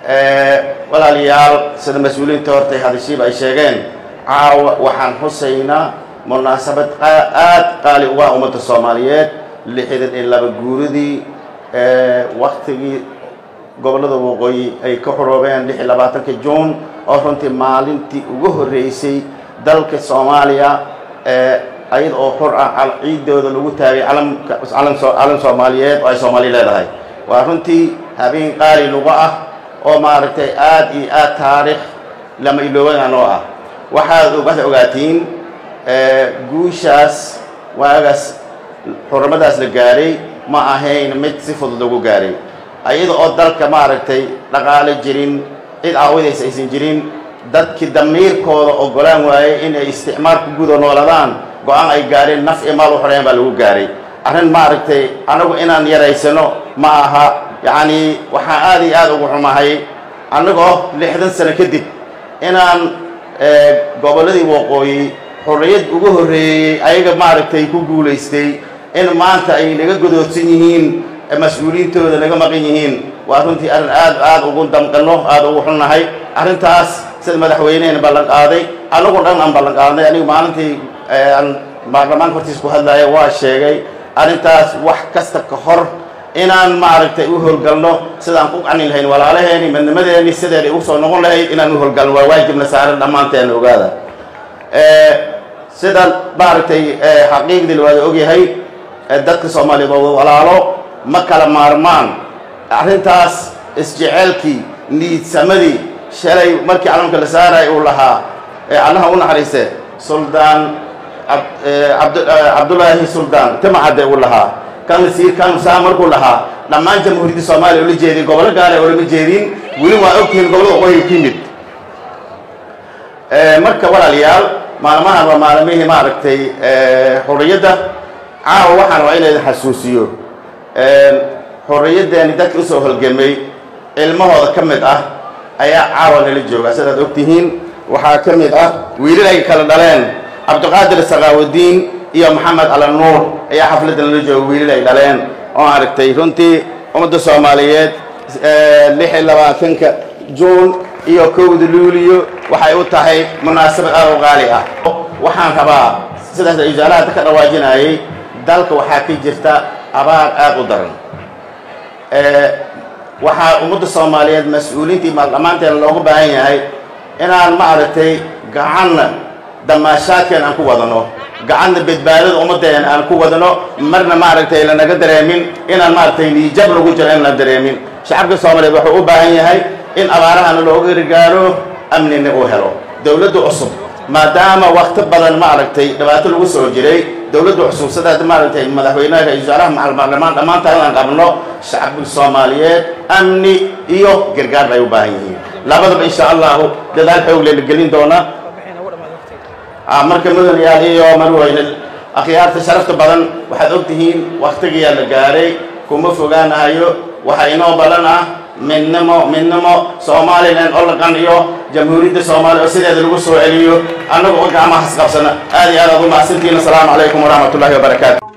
walaalayaal sida mas-uuliyiinta hortay hadashiiba ay sheegeen caawa waxaan xusaynaa munaasabad aad qaali uga ummadda soomaaliyeed lixdan iyo laba guuridii waktigii gobollada waqooyi ay ka xoroobeen lix iyo labaatanka juun oo runtii maalintii ugu horreysay dalka soomaaliya ayada oo xor ah ciidooda lagu taagay calamka calan soomaaliyeed oo ay soomaaliya leedahay waa runtii habeen qaali lagu ah oo maaragtay aad iyo aad taariikh lama iloobanaan oo ah waxaad waxaad ogaatiin guushaas waagaas xurmadaas la gaaray ma ahayn mid si fudud lagu gaaray ayada oo dalka maaragtay dhaqaale jirin cid aawadaysa aysan jirin dadkii damiirkooda ogolaan waayey inay isticmaalku gudo nooladaan go-aan ay gaareen naf iyo maal u xoreyn baa lagu gaaray arrin maaragtay anagu inaan yaraysano ma aha yacni waxaan aad iyo aad ugu xumahay annagoo lixdan sano kadib inaan gobolladii waqooyi xorriyad ugu horreeyey ayaga maaragtay ku guulaystay in maanta ay naga godoodsan yihiin mas-uuliyiintooda naga maqan yihiin waa runtii arrin aad aad ugu damqano aada ugu xunnahay arrintaas sida madaxweynehena ballan qaaday anagu dhan aan ballan qaadnay anigu maalintii aan baarlamaanka hortiis ku hadlaya waa sheegay arrintaas wax kasta ka hor inaan maaragtay u howlgalno sidaan ku qanin lahayn walaalaheeni madnimadeeni sideeda igu soo noqon lahayd inaan u howlgalno waa waajibna saaran dhammaanteena ogaada sida maaragtay xaqiiqdii la waada ogyahay dadka soomaaliyeed oo walaalo ma kala maarmaan arrintaas isjeceelkii niidsamadii shalay markii calamka la saaray uu lahaa allaha u naxariiste suldaan cabdullaahi suldaan timacadde uu lahaa kan sii kan saa markuu lahaa dhammaan jamhuuriyadda soomaaliya ula jeedin gobollo gaale olama jeedin weli waa ogtihiin gobollada waqooyi ku yimid marka walaalayaal maalmahan waa maalmihii maaragtay xorriyadda caawa waxaan waa inaydan xasuusiyo xorriyaddeeni dadka usoo holgamay ilmahooda ka mid ah ayaa caawa nala jooga sidaad ogtihiin waxaa ka mid ah wiilal ay kala dhaleen cabdiqaadir sakaawudiin iyo maxamed alanuur ayaa xafladda nala jooga wiilal ay dhaleen oo aragtay runtii ummadda soomaaliyeed lix iyo labaatanka juun iyo kowda luuliyo waxay u tahay munaasabad aad u qaali ah waxaan rabaa sidaas ijaalaha ka dhawaajinayay dalka waxaa ka jirta abaar aad u daran waxaa ummadda soomaaliyeed mas-uuliintii maaldhammaanteena loogu baahan yahay inaan maaragtay gacanna damaashaadkeen aan ku wadano gacanna badbaadada ummaddeena aan ku wadano marna maaragtay lanaga dareemin inaan maaragtay niijab lagu jiro in la dareemin shacabka soomaaliyeed wuxuu u baahan yahay in abaarahana looga gargaaro amnina uu helo dowladda cusub maadaama wakti badan maaragtay dhibaato lagu soo jiray dowladda cusub sidaas maaragtay madaxweynaha ra-isul wasaaraha macal baarlamaan dhammaantaan inaan qabno shacabka soomaaliyeed amni iyo gargaar bay u baahan yihiin labadaba insha allahu dadaal xoog lela gelin doona marka mudanayaal iyo marweyne akhyaarta sharafta badan waxaad ogtihiin waktigiyaa la gaaray kuma fogaanahayo waxaa inoo balan ah midnimo midnimo somalilan oo la qanciyo jamhuuriyadda soomaaliya oo sideeda lagu soo celiyo annaga oo gacmaha hasqabsana aad iyo aad aad u mahadsantihiin asalaamu calaykum waraxmat ullahi wabarakaatu